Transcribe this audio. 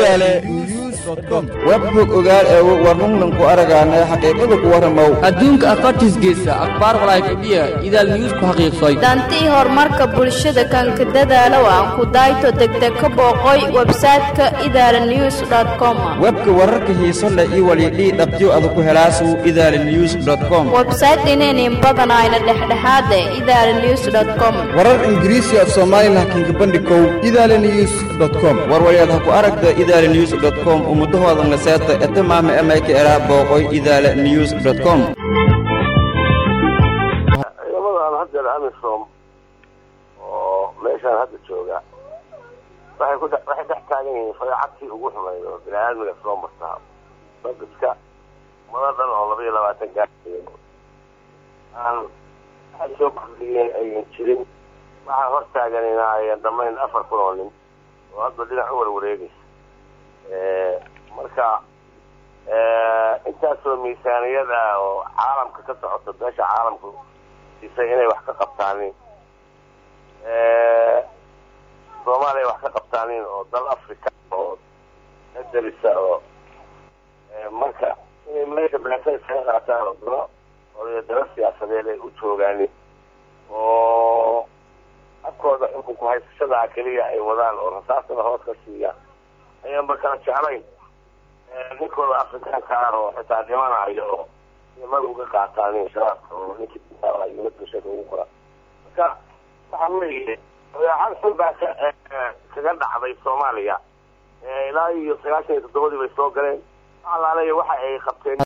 idaale news com webhog ogaal eego warnunnan ku aragaanay xaqiiqada ku warramow adduunka afartiisgeesa akhbaar walaayfadhiya idaal news ku xaqiiqsay dantii horumarka bulshada kanka dadaalow aan ku dayto degdeg ka booqoy websayte-ka idaala news com webka wararka xiiso leh iyo walidhii dhabtiyo ada ku helaasu idaale news com websayte inaynin badanayna dhexdhexaade idaala news com warar ingiriisi af soomaalilah kinka bandhikow idaale news com warwalyaad ha ku aragta idaale news com ummudahooda naseeta etamaama emayka eraa booqoy idaale news com ciidamadan haddeer amisom oo meeshaan hadda jooga waxay ku dhe- waxay dhex taagan yihiin fadeecadtii ugu xumayd oo bini aadmiga soo martaa dadka mada dhan oo laba iyo labaatan gaariyo aan waxay soo kordhiyeen ayan jirin waxaa hor taaganina ayan dhammayn afar kun oo nin oo hadba dhinac u warwareegaysa marka intaasoo miisaaniyad ah oo caalamka ka socota beesha caalamku isay inay wax ka qabtaanin soomaaliya wax ka qabtaanin oo dal africa oo nadarisa oo marka inay meesha beesa iskaga qaataan oo dalo oo dalo siyaasadeed ay u joogaanin oo afkooda xukunku haysashadaa keliya ay wadaan oo rasaastada hoos ka siiyaan ayaan markala jeclayn ninkooda afrikaanka ah oo xitaa dhimanayo oo nimada uga qaataan shabaabka oo ninkii diyuurada bulshada ugu qora marka waxaa weeye dabeecad xun baa ka kaga dhacday soomaaliya ilaa iyo sagaashan iyo toddobadii bay soo galeen alaaleya waxa ay qabteen